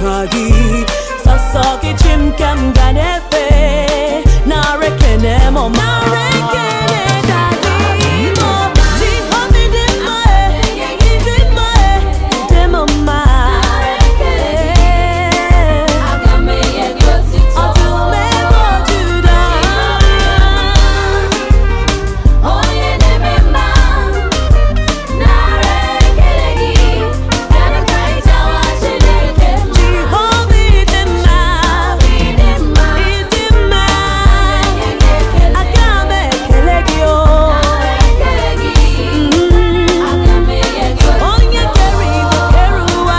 ka gị sọsọ gị chim ka m ga na-efe nara ekene m ọma Jehova dị mma e, ịdị mma e, ịdị m mma Ọdụm ebe Juda Jehova ịdị mma ịdị mma aga m ekele gị o onye kere igwe kere ụwa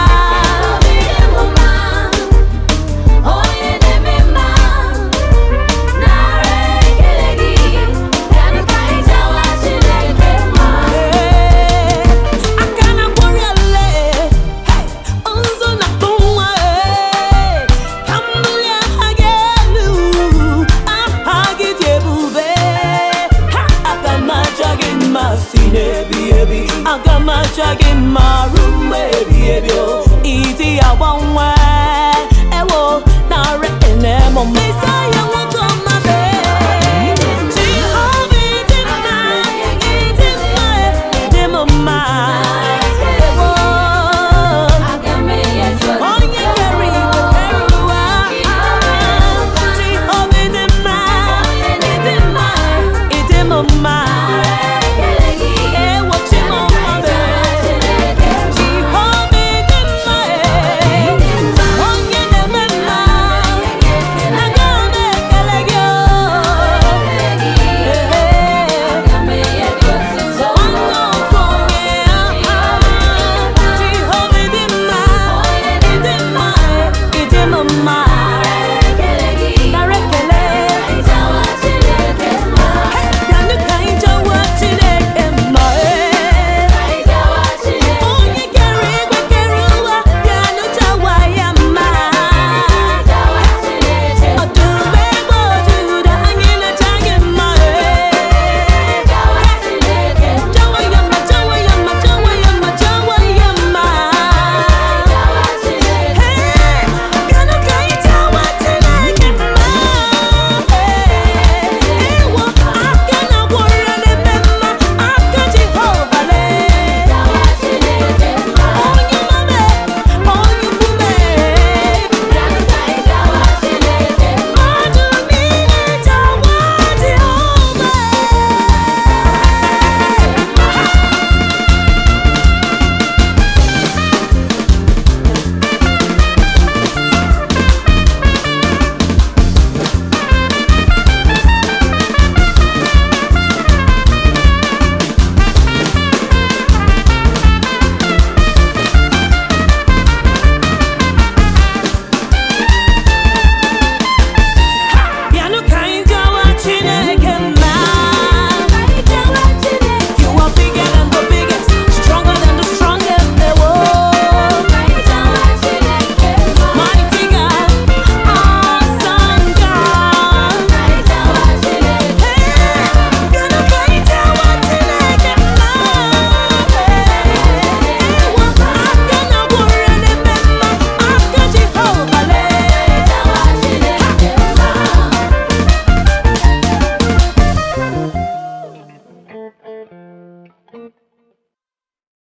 Ee, aka na mkpụrụ ele nzu na akpụ nwa ee ka m bulie aha gị elu aha gị dị ebube ha aga m aja gị mma si n'ebi ebi aga m aja gị mma ruo mgbe ebi ebi o ịdị agbanwe ewo nara ene m mma